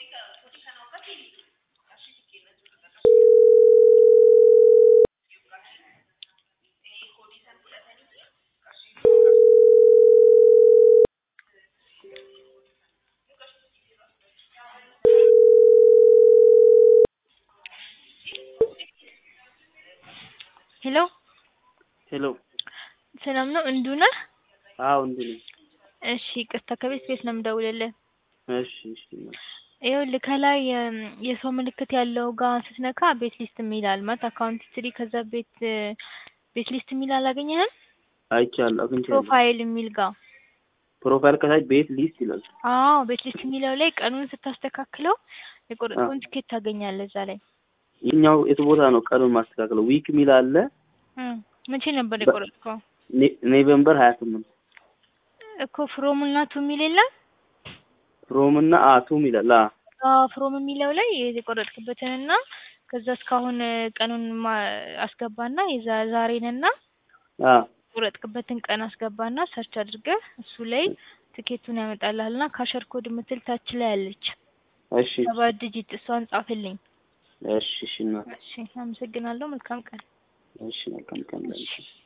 ሄሎ ሄሎ ሰላም ነው እንዱ ነህ? አዎ እንዱ ነኝ። እሺ ይቅርታ ከቤት ቤት ነው የምደውልልህ። እሺ እሺ ይኸውልህ ከላይ የሰው ምልክት ያለው ጋር ስትነካ ቤት ሊስት የሚል አለ ማለት አካውንት ሂስትሪ ከዛ ቤት ቤት ሊስት የሚል አላገኘህም? አይቻለሁ አግኝቻለሁ። ፕሮፋይል የሚል ጋር ፕሮፋይል ከታች ቤት ሊስት ይላል። አዎ ቤት ሊስት የሚለው ላይ ቀኑን ስታስተካክለው የቆረጥከውን ትኬት ታገኛለህ እዛ ላይ። የኛው የቱ ቦታ ነው ቀኑን ማስተካከለው? ዊክ የሚል አለ። እም፣ መቼ ነበር የቆረጥከው? ኔ- ኔቨምበር ሀያ ስምንት እኮ ፍሮም እና ቱ የሚል የለም? ሮም እና አቱም ይላል። አ አዎ ፍሮም የሚለው ላይ የቆረጥክበትንና ከዛ እስካሁን ቀኑን ማ- አስገባና የዛ ዛሬንና አ የቆረጥክበትን ቀን አስገባና ሰርች አድርገህ እሱ ላይ ትኬቱን ያመጣልሃልና ካሸር ኮድ የምትል ታች ላይ አለች እሺ ሰባት ዲጂት እሷን ጻፍልኝ። እሺ እሺ እናት እሺ አመሰግናለሁ። መልካም ቀን። እሺ መልካም ቀን ላንቺ።